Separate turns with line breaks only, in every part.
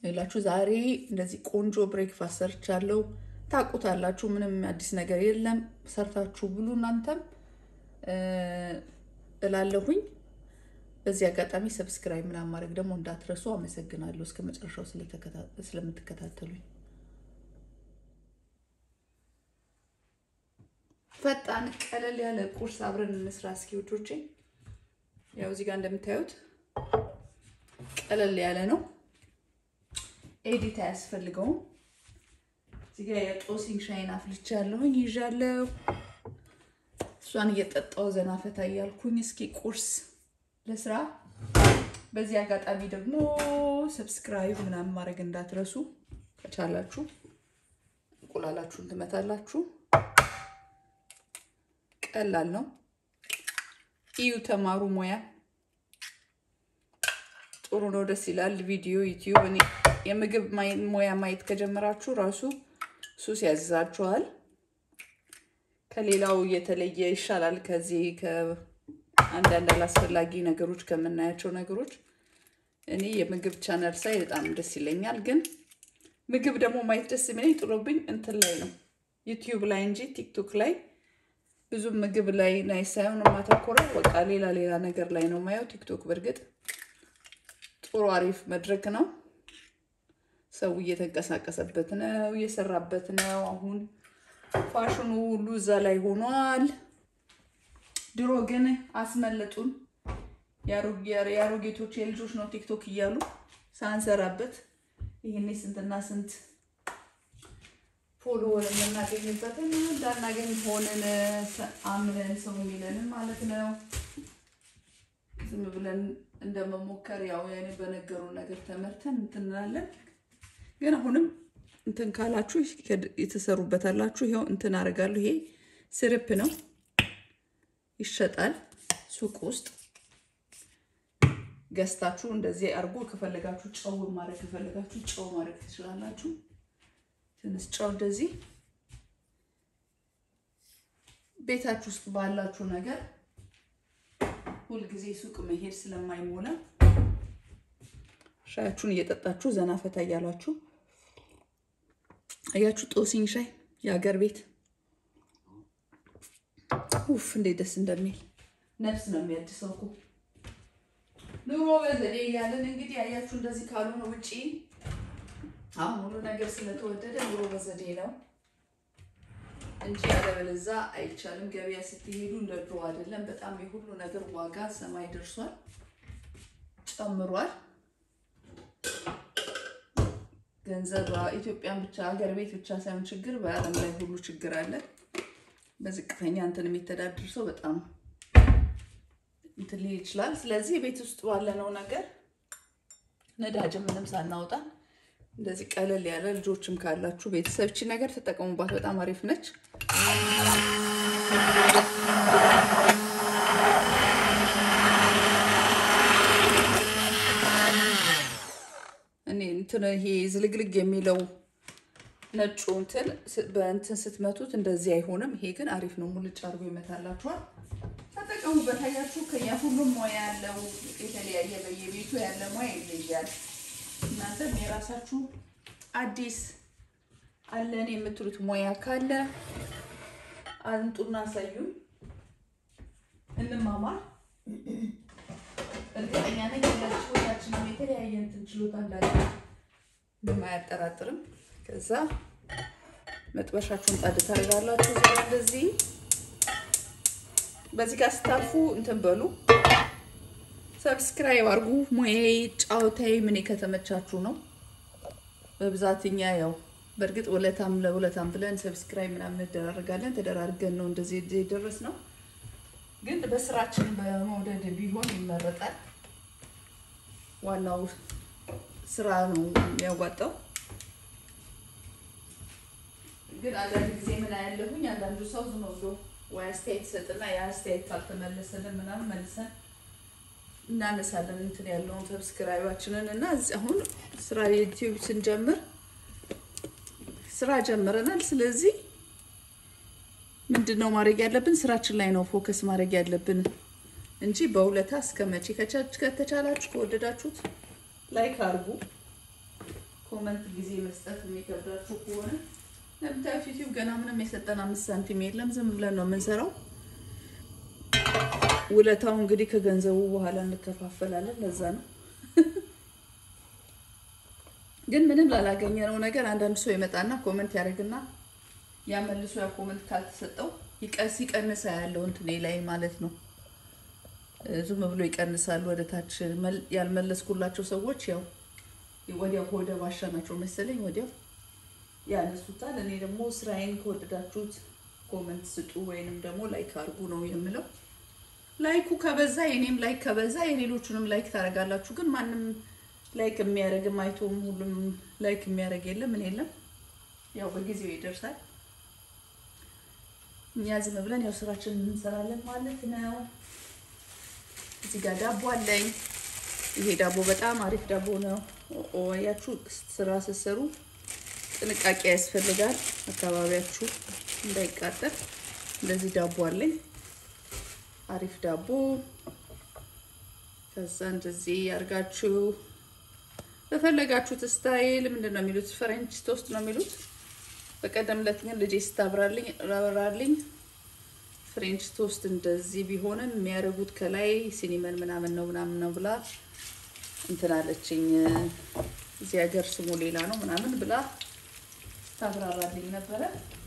ሌላችሁ ዛሬ እንደዚህ ቆንጆ ብሬክፋስት ሰርቻለሁ። ታውቁታላችሁ፣ ምንም አዲስ ነገር የለም። ሰርታችሁ ብሉ እናንተም እላለሁኝ። በዚህ አጋጣሚ ሰብስክራይብ ምናምን ማድረግ ደግሞ እንዳትረሱ። አመሰግናለሁ እስከ መጨረሻው ስለምትከታተሉኝ። ፈጣን ቀለል ያለ ቁርስ አብረን እንስራ እስኪ ውዶቼ። ያው እዚህ ጋር እንደምታዩት ቀለል ያለ ነው። ኤዲት አያስፈልገውም። እዚህ ጋር የጦሲኝ ሻይን አፍልቻለሁኝ ይዣለሁ። እሷን እየጠጣው ዘና ፈታ እያልኩኝ እስኪ ቁርስ ለስራ። በዚህ አጋጣሚ ደግሞ ሰብስክራይብ ምናምን ማድረግ እንዳትረሱ። ከቻላችሁ እንቁላላችሁን ትመታላችሁ። ቀላል ነው። እዩ፣ ተማሩ፣ ሙያ ጥሩ ነው፣ ደስ ይላል። ቪዲዮ ዩቲዩብ፣ እኔ የምግብ ሙያ ማየት ከጀመራችሁ ራሱ ሱስ ያዝዛችኋል። ከሌላው የተለየ ይሻላል። ከዚህ ከአንዳንድ አላስፈላጊ ነገሮች ከምናያቸው ነገሮች እኔ የምግብ ቻናል ሳይ በጣም ደስ ይለኛል። ግን ምግብ ደግሞ ማየት ደስ የሚለኝ ጥሎብኝ እንትን ላይ ነው ዩቲዩብ ላይ እንጂ ቲክቶክ ላይ ብዙም ምግብ ላይ ናይ ሳይሆን የማተኮረው በቃ ሌላ ሌላ ነገር ላይ ነው ማየው። ቲክቶክ በእርግጥ ጥሩ አሪፍ መድረክ ነው። ሰው እየተንቀሳቀሰበት ነው፣ እየሰራበት ነው። አሁን ፋሽኑ ሁሉ እዛ ላይ ሆኗል። ድሮ ግን አስመለጡን። የአሮጌቶች የልጆች ነው ቲክቶክ እያሉ ሳንሰራበት ይህኔ ስንትና ስንት ፎሎወር የምናገኝበትን እንዳናገኝ ሆንን አምነን ሰው የሚለንን ማለት ነው። ዝም ብለን እንደመሞከር ያው ያኔ በነገሩን ነገር ተመርተን እንትን እንላለን። ግን አሁንም እንትን ካላችሁ የተሰሩበታላችሁ ይኸው እንትን አደርጋለሁ። ይሄ ስርፕ ነው ይሸጣል ሱቅ ውስጥ ገዝታችሁ እንደዚህ አድርጎ ከፈለጋችሁ ጨው ማድረግ ከፈለጋችሁ ጨው ማድረግ ትችላላችሁ። ትንሽ ጨው እንደዚህ ቤታችሁ ውስጥ ባላችሁ ነገር ሁልጊዜ ሱቅ መሄድ ስለማይሞላ ሻያችሁን እየጠጣችሁ ዘና ፈታ እያላችሁ አያችሁ። ጦሲኝ ሻይ የሀገር ቤት ውፍ እንዴት ደስ እንደሚል ነፍስ ነው የሚያድሰው እኮ ኑሮ በዘዴ እያለን እንግዲህ አያችሁ። እንደዚህ ካልሆነ ውጪ አሁን ሁሉ ነገር ስለተወደደ ኑሮ በዘዴ ነው እንጂ ያለበለዛ አይቻልም። ገበያ ስትሄዱ እንደ ድሮ አይደለም። በጣም የሁሉ ነገር ዋጋ ሰማይ ደርሷል፣ ጨምሯል። ገንዘብ ኢትዮጵያን ብቻ ሀገር ቤት ብቻ ሳይሆን ችግር በዓለም ላይ ሁሉ ችግር አለ። በዝቅተኛ እንትን የሚተዳድር ሰው በጣም እንትን ሊል ይችላል። ስለዚህ ቤት ውስጥ ባለነው ነገር ነዳጅ ምንም ሳናወጣ እንደዚህ ቀለል ያለ ልጆችም ካላችሁ ቤተሰብ እቺ ነገር ተጠቀሙባት። በጣም አሪፍ ነች። እኔ እንትን ይሄ ዝልግልግ የሚለው ነጩ እንትን በእንትን ስትመቱት እንደዚህ አይሆንም። ይሄ ግን አሪፍ ነው። ሙልጭ አድርጎ ይመታላችኋል። ተጠቀሙበት። አያችሁ ከኛ ሁሉም ሙያ ያለው የተለያየ በየቤቱ ያለ ሙያ ይለያል። እናንተም የራሳችሁ አዲስ አለን የምትሉት ሙያ ካለ አንጡና አሳዩን፣ እንማማር። እርግጠኛ ነኝ ሁላችንም የተለያየ እንትን ችሎታ እንዳለ ምንም አያጠራጥርም። ከዛ መጥበሻችሁን ጣድ ታደርጋላችሁ። እዚህ እንደዚህ በዚህ ጋር ስታልፉ እንትን በሉ ሰብስክራይብ አድርጉ። ሙያዬ ጫወታዬ ምን ከተመቻችሁ ነው። በብዛት እኛ ያው በእርግጥ ውለታም ለውለታም ብለን ሰብስክራይብ ምናምን እንደራረጋለን። ተደራርገን ነው እንደዚህ የደረስ ነው። ግን በስራችን በመውደድ ቢሆን ይመረጣል። ዋናው ስራ ነው የሚያዋጣው። ግን አንዳንድ ጊዜ ምን ያለሁኝ አንዳንዱ ሰው ዝም ብሎ ወይ አስተያየት ሰጥና የአስተያየት ካልተመለሰልን ምናምን መልሰን እናነሳለን እንትን ያለውን ሰብስክራይባችንን እና አሁን ስራ ዩቲዩብ ስንጀምር ስራ ጀምረናል። ስለዚህ ምንድን ነው ማድረግ ያለብን? ስራችን ላይ ነው ፎከስ ማድረግ ያለብን እንጂ በውለታ እስከ መቼ ከተቻላችሁ ከወደዳችሁት ላይክ አድርጉ። ኮመንት ጊዜ መስጠት የሚከብዳችሁ ከሆነ ለምታዩት ዩቲዩብ ገና ምንም የሰጠን አምስት ሳንቲም የለም። ዝም ብለን ነው የምንሰራው። ውለታው እንግዲህ ከገንዘቡ በኋላ እንከፋፈላለን። ለዛ ነው ግን ምንም ላላገኘነው ነገር አንዳንድ ሰው ይመጣና ኮመንት ያደርግና ያመልሶ ያ ኮመንት ካልተሰጠው ይቀስ ይቀንሳ ያለው እንትኔ ላይ ማለት ነው። ዝም ብሎ ይቀንሳሉ ወደ ታች። ያልመለስኩላቸው ሰዎች ያው ወዲያው ከወደ ባሻ ናቸው መሰለኝ ወዲያው ያነሱታል። እኔ ደግሞ ስራዬን ከወደዳችሁት ኮመንት ስጡ ወይንም ደግሞ ላይክ አድርጉ ነው የምለው። ላይኩ ከበዛ የኔም ላይክ ከበዛ የሌሎቹንም ላይክ ታደርጋላችሁ። ግን ማንም ላይክ የሚያደርግም አይቶም ሁሉም ላይክ የሚያደርግ የለም ምን የለም። ያው በጊዜው ይደርሳል። እኛ ዝም ብለን ያው ስራችንን እንሰራለን ማለት ነው። እዚህ ጋር ዳቦ አለኝ። ይሄ ዳቦ በጣም አሪፍ ዳቦ ነው። ያችሁ ስራ ስትሰሩ ጥንቃቄ ያስፈልጋል፣ አካባቢያችሁ እንዳይቃጠል። እንደዚህ ዳቦ አለኝ፣ አሪፍ ዳቦ። ከዛ እንደዚህ አድርጋችሁ በፈለጋችሁት ስታይል ምንድን ነው የሚሉት? ፍሬንች ቶስት ነው የሚሉት። በቀደም ዕለት ግን ልጄ ስታብራልኝ ራብራልኝ ፍሬንች ቶስት እንደዚህ ቢሆንም የሚያደርጉት ከላይ ሲኒመን ምናምን ነው ምናምን ነው ብላ እንትን አለችኝ። እዚህ ሀገር ስሙ ሌላ ነው ምናምን ብላ ታብራራልኝ ነበረ።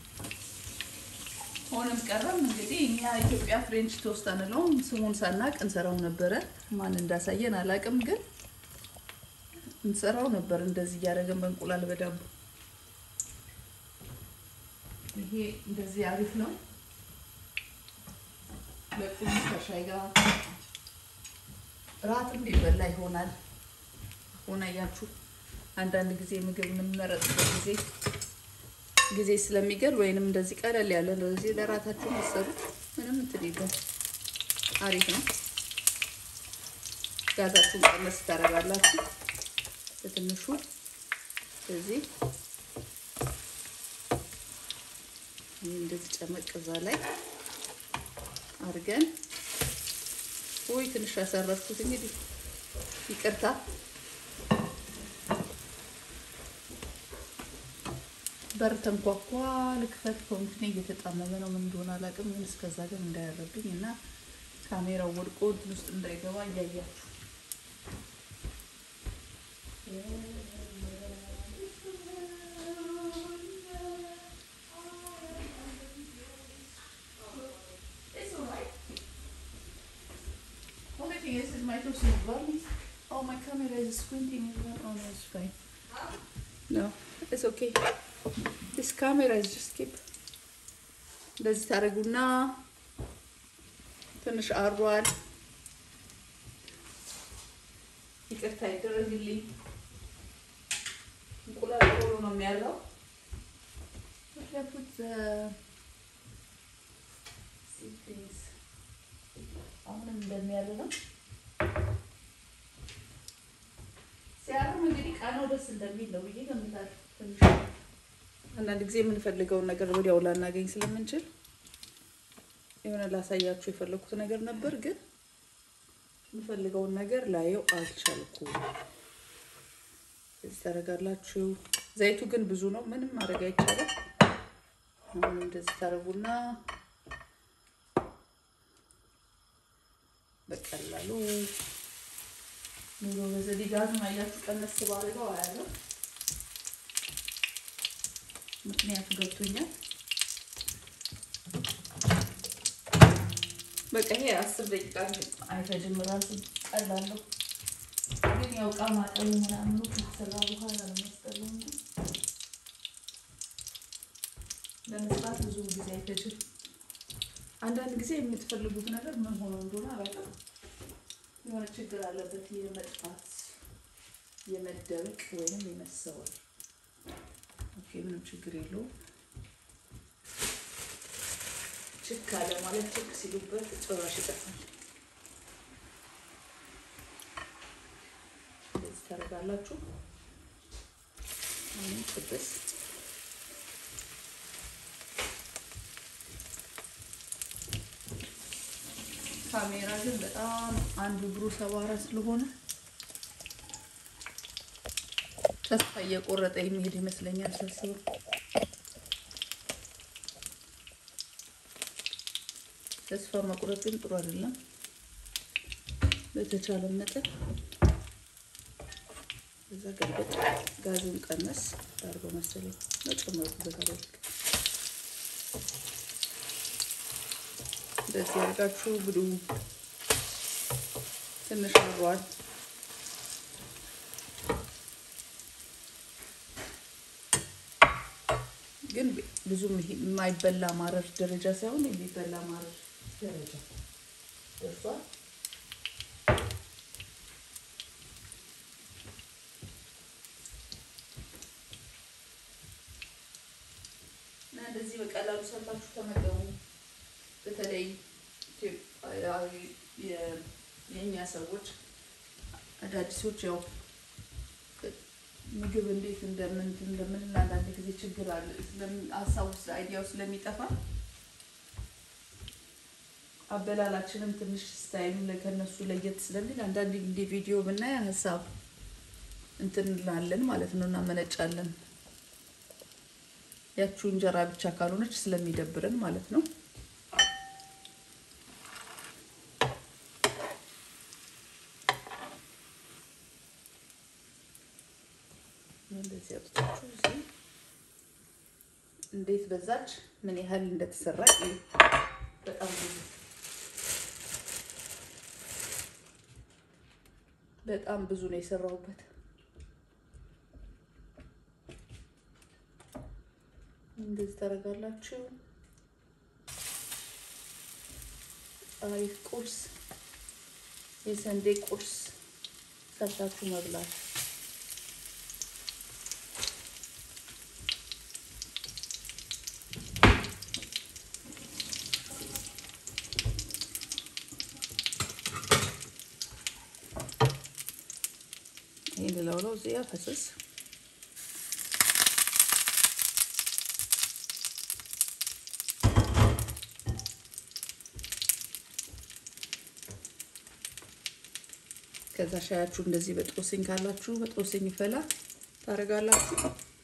ሆነም ቀረም እንግዲህ እኛ ኢትዮጵያ ፍሬንች ቶስት አንለውም። ስሙን ሳናቅ እንሰራው ነበረ። ማን እንዳሳየን አላቅም፣ ግን እንሰራው ነበር እንደዚህ እያደረገን በእንቁላል በዳቦ። ይሄ እንደዚህ አሪፍ ነው። ለቁርስ ከሻይ ጋር ራትም ሊበላ ይሆናል። ሆነ ያችሁ አንዳንድ ጊዜ ምግብ የምንመረጥበት ጊዜ ጊዜ ስለሚገል ወይንም እንደዚህ ቀለል ያለ እንደዚህ ለራታችሁ መሰሩ ምንም እንትን የለም። አሪፍ ነው። ጋዛችሁን ቀነስ ታደርጋላችሁ በትንሹ እዚህ እንደዚህ ጨመቅ እዛ ላይ አድርገን ወይ ትንሽ ያሰረፍኩት እንግዲህ ይቅርታ። በር ተንኳኳ። ልክፈት ኮንትኔ እየተጣመመ ነው። ምን እንደሆነ አላውቅም፣ ግን እስከዛ ግን እንዳያረብኝ እና ካሜራው ወድቆ እንትን ውስጥ እንዳይገባ እያያችሁ Yes, is my toast is burning. Oh, my camera is squinting as well. Oh, no, it's fine. No, it's okay. This camera is just keep. እንደዚህ ታደርጉና ትንሽ አሯል። ይቅርታ ይደረግልኝ። እንቁላል ቶሎ ነው የሚያለው። ፑት አሁንም እንደሚያለ ነው። ሲያርም እንግዲህ ቃናው ደስ እንደሚል ነው ብዬ ገምታለሁ። ትንሽ አንዳንድ ጊዜ የምንፈልገውን ነገር ወዲያው ላናገኝ ስለምንችል የሆነ ላሳያችሁ የፈለኩት ነገር ነበር፣ ግን የምፈልገውን ነገር ላየው አልቻልኩም። እዚህ ታደርጋላችሁ። ዘይቱ ግን ብዙ ነው፣ ምንም ማድረግ አይቻልም። አሁን እንደዚህ ታደርጉና በቀላሉ ኑሮ በዘዴ ጋዙን አያችሁ ቀነስ ባድርገው አያለው። ምክንያቱ ገብቶኛል። በቃ ይሄ አስር ደቂቃ አይፈጅም። ራሱ ቀላል ነው፣ ግን ያው ዕቃ ማጠቡ ምናምኑ ከተሰራ በኋላ ነው የሚያስጠላው እንጂ ለመስራት ብዙ ጊዜ አይፈጅም። አንዳንድ ጊዜ የምትፈልጉት ነገር ምን ሆኖ እንደሆነ አላውቅም፣ የሆነ ችግር አለበት የመጥፋት የመደበቅ ወይም የመሰወር። ኦኬ ምንም ችግር የለውም። ችክ አለ ማለት ችክ ሲሉበት ጭራሽ ይጠፋል። እንደዚህ ታደርጋላችሁ። አሁን ጥብስ ካሜራ ግን በጣም አንዱ እግሩ ሰባራ ስለሆነ ተስፋ እየቆረጠ የሚሄድ ይመስለኛል ሳስበው። ተስፋ መቁረጥ ግን ጥሩ አይደለም። በተቻለ መጠን እዛ ገልበጥ ጋዙን ቀነስ አድርገው መሰለኝ መጨመሩበት አለ እንደዚህ አድርጋችሁ ብሉ። ትንሽ አሯል ግን ብዙም የማይበላ ማረር ደረጃ ሳይሆን የሚበላ ማረር ደረጃ ደርሷል። እና እንደዚህ በቀላሉ ሰርታችሁ ተመገቡ። በተለይ ኢትዮጵያዊ የእኛ ሰዎች አዳዲሶች ያው ምግብ እንዴት እንደምን እንደምንል አንዳንድ ጊዜ ችግር አለ። ሀሳቡ አይዲያው ስለሚጠፋ አበላላችንም ትንሽ ስታይሉ ከነሱ ለየት ስለሚል አንዳንድ እንደ ቪዲዮ ብናይ ሀሳብ እንትን እንላለን ማለት ነው፣ እናመነጫለን። ያቺው እንጀራ ብቻ ካልሆነች ስለሚደብረን ማለት ነው። እንደዚህ አውጥታችሁ እዚህ እንዴት በዛች ምን ያህል እንደተሰራ በጣም ብዙ በጣም ብዙ ነው የሰራሁበት። እንደዚህ ታደርጋላችሁ። አሪፍ ቁርስ፣ የሰንዴ ቁርስ ሰርታችሁ መብላት ይህን ልለውለው እዚያ ፈስስ ከዛ ሻያችሁ እንደዚህ በጦስኝ ካላችሁ በጦስኝ ፈላ ታደርጋላችሁ።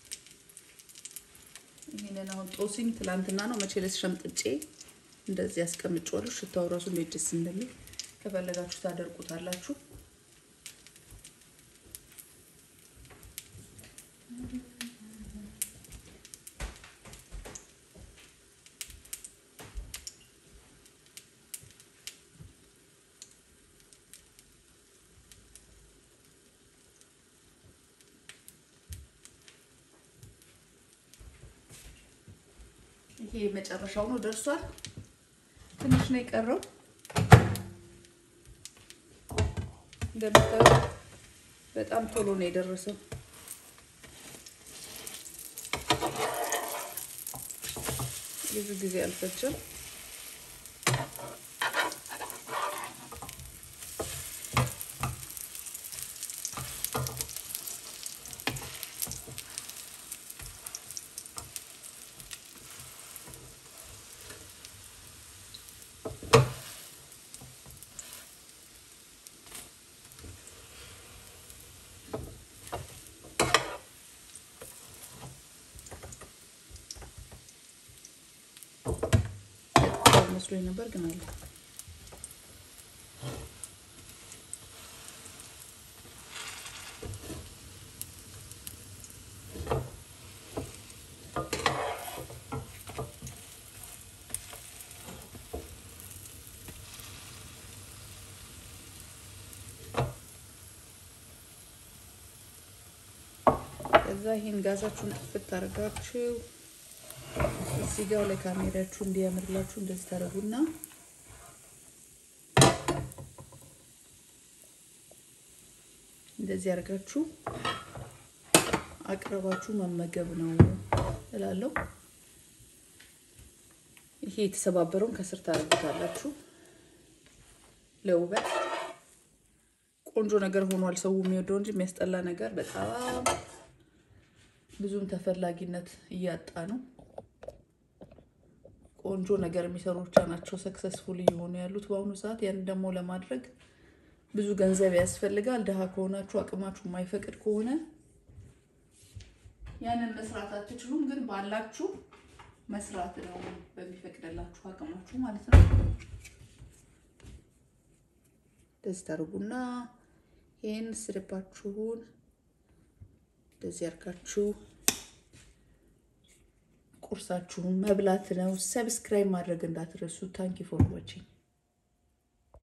ይህንን አሁን ጦስኝ ትላንትና ነው መቼ ዕለት ሸምጥጬ እንደዚህ ያስቀምጬዋለሁ። ሽታው ራሱ እንዴት ደስ እንደሚል ከፈለጋችሁ ታደርቁታላችሁ። ይሄ መጨረሻው ነው፣ ደርሷል። ትንሽ ነው የቀረው። እንደምታዩት በጣም ቶሎ ነው የደረሰው። ብዙ ጊዜ አልፈጀም። መስሎኝ ነበር ግን አለ። ከዛ ይሄን ጋዛችሁን ጥፍት አድርጋችሁ እዚህ ጋር ለካሜራችሁ እንዲያምርላችሁ እንደዚህ ታደርጉና እንደዚህ አድርጋችሁ አቅርባችሁ መመገብ ነው እላለሁ። ይሄ የተሰባበረውን ከስር ታደርጉታላችሁ ለውበት ቆንጆ ነገር ሆኗል። ሰው የሚወደው እንጂ የሚያስጠላ ነገር በጣም ብዙም ተፈላጊነት እያጣ ነው። ቆንጆ ነገር የሚሰሩ ብቻ ናቸው ሰክሰስፉል እየሆኑ ያሉት በአሁኑ ሰዓት። ያን ደግሞ ለማድረግ ብዙ ገንዘብ ያስፈልጋል። ድሃ ከሆናችሁ አቅማችሁ የማይፈቅድ ከሆነ ያንን መስራት አትችሉም፣ ግን ባላችሁ መስራት ነው በሚፈቅድላችሁ አቅማችሁ ማለት ነው። እንደዚህ ታደርጉና ይህን ስርባችሁን እንደዚህ አድርጋችሁ ቁርሳችሁን መብላት ነው። ሰብስክራይብ ማድረግ እንዳትረሱ። ታንኪ ፎር ዋቺንግ